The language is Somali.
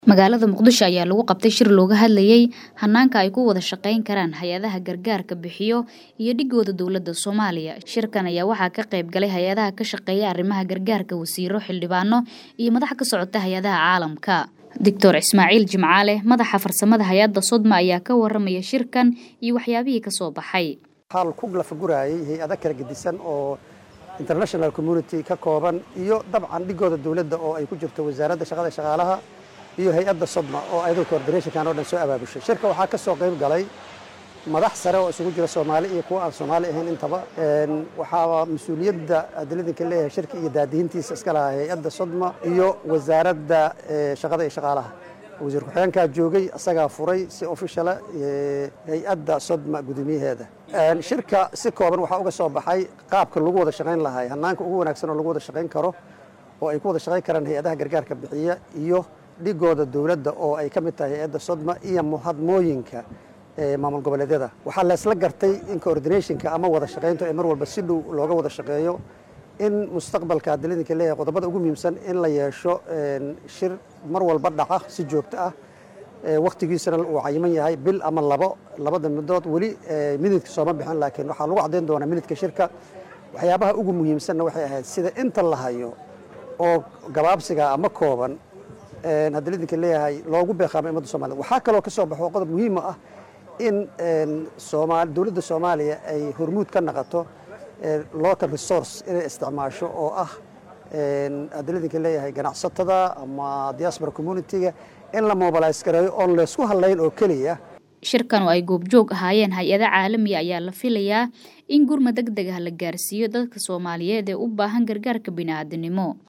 Magaalada Muqdisho ayaa lagu qabtay shir looga hadlayay hanaanka ay ku wada shaqayn karaan hay-adaha gargaarka bixiyo iyo dhigooda dowladda Soomaaliya. Shirkan ayaa waxaa ka qayb galay hay-adaha ka shaqeeya arrimaha gargaarka, wasiiro, xildhibaano iyo madax ka socota hay-adaha caalamka. Doctor Ismaaciil Jimcaale, madaxa farsamada hay-adda Sodma ayaa ka waramaya shirkan iyo waxyaabihii ka soo baxay. xal ku lafagurayay hay-ada kala gedisan oo international community ka kooban iyo dabcan dhigooda dowladda oo ay ku jirto wasaaradda shaqada shaqaalaha iyo hay-adda sodma oo ayadoo coordinationkan oo dhan soo abaabushay shirka waxaa ka soo qayb galay madax sare oo isugu jira soomaali iyo kuwa aan soomaali ahayn intaba waxaa mas-uuliyadda adiladinka leeyahay shirka iyo daadihintiisa iska lahaa hay-adda sodma iyo wasaaradda shaqada iyo shaqaalaha wasiir ku-xigeenkaa joogay isagaa furay si officiala hay-adda sodma guddoomiyaheeda shirka si kooban waxaa uga soo baxay qaabka lagu wada shaqayn lahay hanaanka ugu wanaagsan oo lagu wada shaqayn karo oo ay ku wada shaqayn karaan hay-adaha gargaarka bixiya iyo dhigooda dowladda oo ay ka mid tahay hay-adda sodma iyo muhadmooyinka maamul goboleedyada waxaa leesla gartay in coordinationka ama wada shaqayntu ay mar walba si dhow looga wada shaqeeyo in mustaqbalka adiladinka leeyahay qodobada ugu muhiimsan in la yeesho shir mar walba dhaca si joogto ah wakhtigiisana uu cayiman yahay bil ama labo labada midood weli minidka sooma bixin laakiin waxaa lagu caddayn doonaa minidka shirka waxyaabaha ugu muhiimsanna waxay ahayd sida inta la hayo oo gabaabsiga ama kooban haddii lidinka leeyahay loogu beeqaamo ummadda soomaliya waxaa kaloo ka soo baxo qodob muhiima ah in dowladda soomaaliya ay hormuud ka naqato local resource inay isticmaasho oo ah haddii lidinka leeyahay ganacsatada ama diaspora community-ga in la mobilize gareeyo oon laysku hadlayn oo keliya shirkan oo ay goobjoog ahaayeen hay-ada caalamiya ayaa la filayaa in gurma deg deg ah la gaarsiiyo dadka soomaaliyeed ee u baahan gargaarka bini'aadanimo